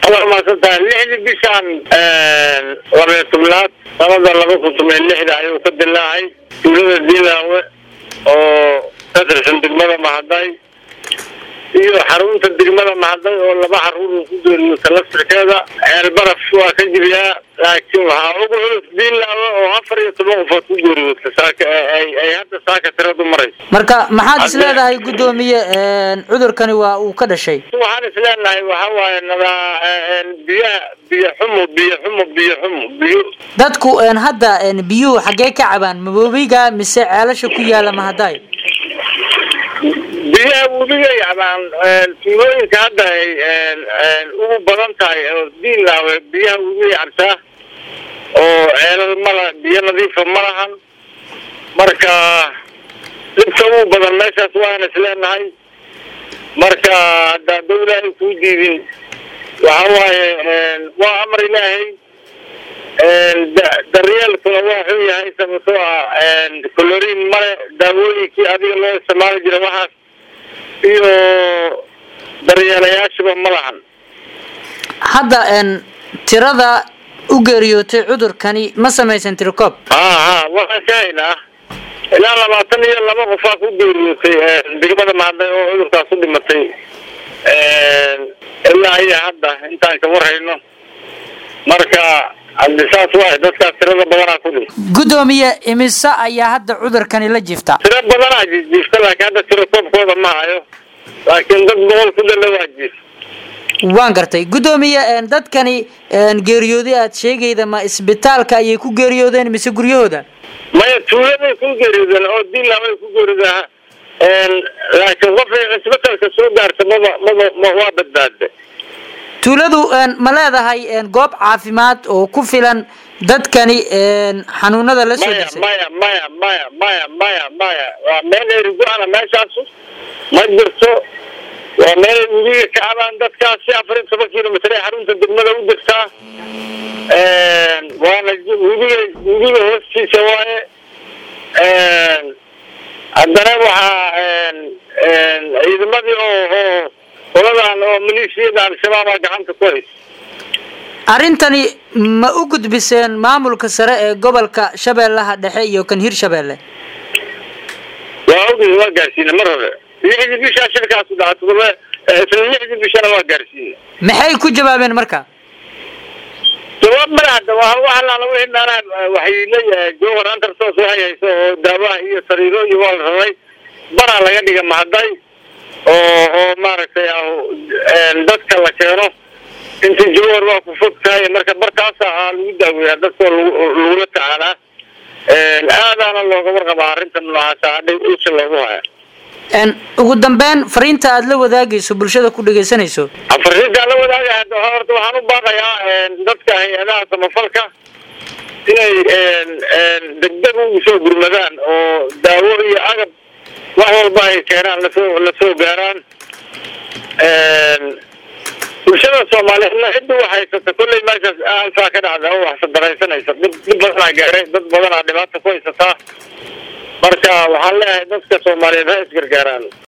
waa mahadsantahay lixdii bishaan labayo tobnaad sanada laba kun toban iyo lixda ayuu ka dilaacay tuulada diilaawe oo ka tirsan degmada mahaday iyo xarunta degmada mahaday oo laba xaruur uu ku geeriyota laftirkeeda ceel baraf waa ka jibiyaa laakiin waxaa ugu culus diilaawe oo afar iyo toban qofood ku geeriyoota saaka ay ay hadda saaka tiradu marayso marka maxaad is leedahay guddoomiye cudurkani waa uu ka dhashay waxaan is leenahay waxa waaye nadaa biyaha biyo xumo biyo xumo biyo xumo biyo dadku hadda biyuhu xaggee ka cabaan maboobiga mise ceelasha ku yaala mahaday biyaha webigay cabaan tuulooyinka hadda ay ugu badan tahay oo diinlaawe biyaha webigay cabtaa oo ceelal mala biyo nadiifa ma lahan marka dhibka ugu badan meeshaas waan is leenahay marka haddaa dawlaahay kuu diidin waxa waaye waa amar ilaahay daryeelkuna waa xun yahay sababtoo ah coloriin male daawooyinkii adiga loo isticmaali jira waxaas iyo daryeelayaashiba ma lahan hadda tirada u geeriyootay cudurkani ma samaysan tirikoob ha ha waxaan ka haynaa ilaa labaatan iyo laba qofaa ku geeriyootay degmada mahaday oo cudurkaas u dhimatay ilaa iyo hadda intaan ka warhayno marka haddi saas waay dadkaas tirada badanaa ku dhintay guddoomiye imise ayaa hadda cudurkani la jifta tiro badanaa jiifta laakiin hadda tiro koobkooda ma hayo laakiin dad boqol ku dalla waa jiif waan gartay guddoomiye dadkani geeriyooday aad sheegayda ma isbitaalka ayay ku geeriyoodeen mise guryahooda maya tuuladay ku geeriyoodeen oo diinlaabay ku geeriyoodeen laakiin qofay isbitaalka soo gaarta maba maba waa badbaada tuuladu ma leedahay goob caafimaad oo ku filan dadkani xanuunada la soo maya disay maya maya maya maya maya maya waa meel erigo-ana meeshaasu ma jirto waa meel webiga ka cabaan dadkaasi afar iyo toban kilomitr ee xarunta degmada u jirtaa waana webiga webiga hoostiisa waaye haddana waxaa ciidamadii oo oo qoladan oo maleeshiyada al-shabaabaa gacanta ku haysa arrintani ma u gudbiseen maamulka sare ee gobolka shabeellaha dhexe iyo kan hirshabeelle waa og waa gaarsiina mar hore lixdii bishaa shirkaasu dhaca todoba isla lixdii bishana waa gaarsiina maxay ku jawaabeen marka jawaab madaxda waa wax allaala wixii meelaha waxay jowhar antarsos waxay hayso oo daawaha iyo sariiro iyo waa la raray baraa laga dhiga mahaday oo oo maaragtay dadka la keeno inta jowhar waa ku fog tahay marka barkaasa aa lagu daaweeyaa dadkoo lagula tacaalaa aadaana looga warqabaa arrinta noocaasa hadhay usha loogu haya ugu dambeyn fariinta aada la wadaagayso bulshada ku dhegaysanayso fariintaa la wadaagaya horta waxaan u baaqayaa dadka hay-adaha samafalka inay degdeg ugu soo gurmadaan oo daawo iyo agab wax walba ay keenaan lasoo lasoo gaaraan bulshada soomaaliyeedna cidda wax haysata kolley meeshaas alfaa ka dhacda oo wax sadaraysanaysa dhib dhib badanaa gaaray dad badanaa dhibaata ku haysataa marka waxaan leeyahay dadka soomaaliyeed ha isgargaaraan